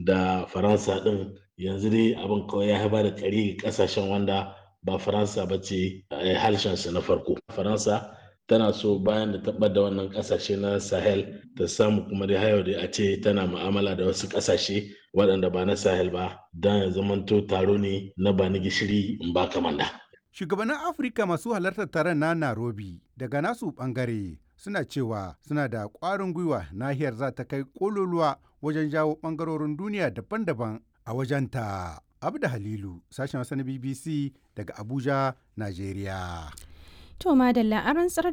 da faransa din yanzu dai abin kawai ya haifar da kare kasashen wanda ba faransa ba ce harshensa na farko faransa tana so bayan da taɓa da wannan ƙasashe na sahel ta samu kuma dai hayo da a ce tana mu'amala da wasu ƙasashe waɗanda ba na sahel ba don ya zamanto taro ne na ba ni gishiri in ba kamanda. shugabannin afirka masu halartar taron na nairobi daga nasu ɓangare suna cewa suna da ƙwarin gwiwa nahiyar za ta kai ƙololuwa wajen jawo ɓangarorin duniya daban-daban a wajenta. Abda Halilu, sashen Hausa na BBC daga Abuja, Najeriya. To madalla an rantsar